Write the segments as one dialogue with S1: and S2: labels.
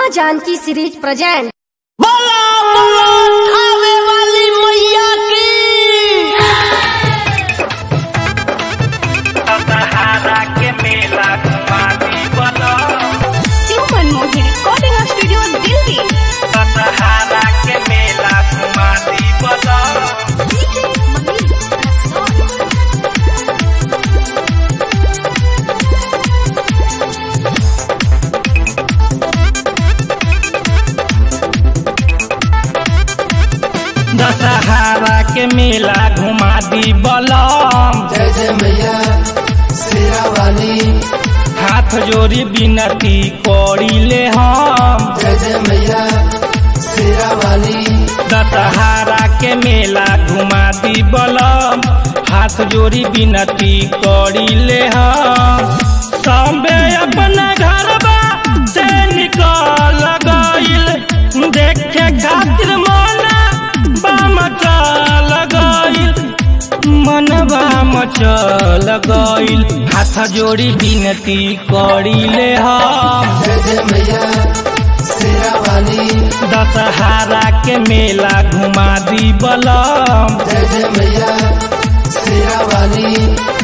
S1: माँ Janaki series present
S2: बोला बोला आवे वाली मैया की
S3: सहारा के मेला घुमाती बनो
S4: Super Mohi Recording Studio Delhi.
S3: सहारा के मेला घुमाती बनो दशहरा के मेला घुमा दी बलम
S2: जय जय मैया शेरा वाली
S3: हाथ जोड़ी बिनती करी ले हम
S2: जय जय मैया शेरा वाली
S3: दशहरा के मेला घुमा दी बलम हाथ जोड़ी बिनती करी ले हम सबे अपना घरबा से निकल गइल देखे खातिर मना बाम चल गइल मनबा मचल गइल हाथ जोड़ी बिनती करी ले हम
S2: जय जय मैया शेरा वाली
S3: दशहरा के मेला घुमा दी बलम
S2: जय जय मैया शेरा वाली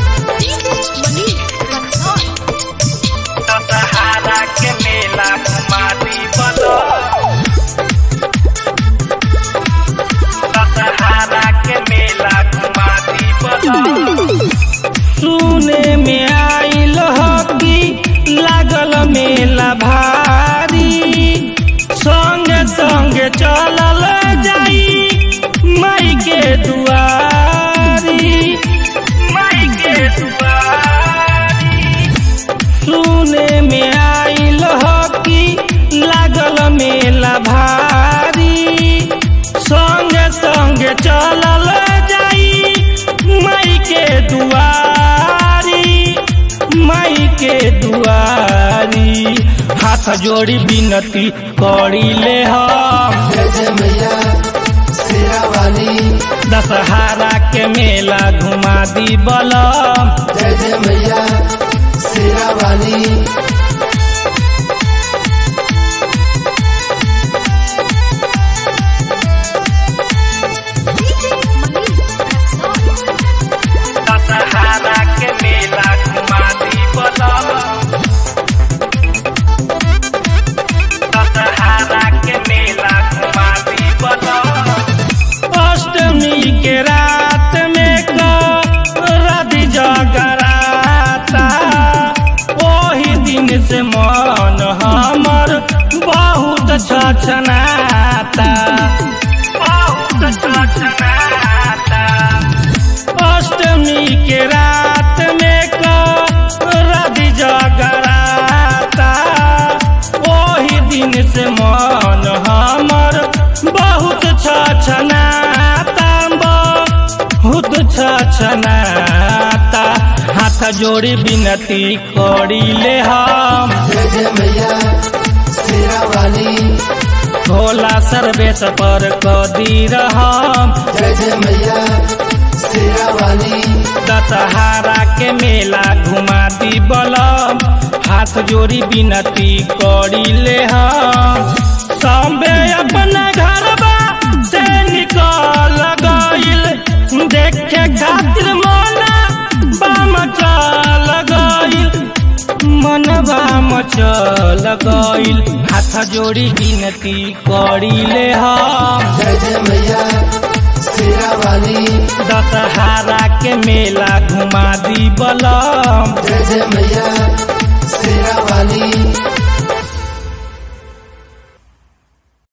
S3: दशहरा के मेला घुमा दी बलम दशहरा के मेला घुमा दी बलम सुने में आइल हकी लागल मेला भारी संगे संगे चलल जाई माई के दुआरी माई के दुआरी सुने में आइल हकी लागल मेला भारी संगे संगे चलल जाई माई के दुआरी माई के दुआरी हाथ जोड़ी बिनती करी ले हम
S2: जय जय मैया शेरा वाली
S3: दशहरा के मेला घुमा दी बलम
S2: जय जय मैया शेरा वाली
S3: दशहरा के मेला घुमा दी बलम दशहरा के मेला घुमा दी बलम अष्टमी के रात में रवि जगराता ओही दिन से मन हमर बहुत छछनाता बहुत छछनाता अष्टमी के रात में रवि जगराता ओही दिन से मन हमर बहुत छछनाता बहुत छछनाता हाथ जोड़ी बिनती करी ले हम
S2: जय जय मैया शेरा वाली
S3: भोला सर्वेश पर कदी रहम
S2: जय जय मैया शेरा वाली
S3: दशहरा के मेला घुमा दी बलम हाथ जोड़ी बिनती करी ले हम सबे अपना घरबा से निकल गइल देखे खातिर मना बाम चल गइल मनबा मचल गइल हाथ जोड़ी बिनती करी ले हम
S2: जय जय मैया शेरा वाली
S3: दशहरा के मेला घुमा दी बलम
S2: जय जय मैया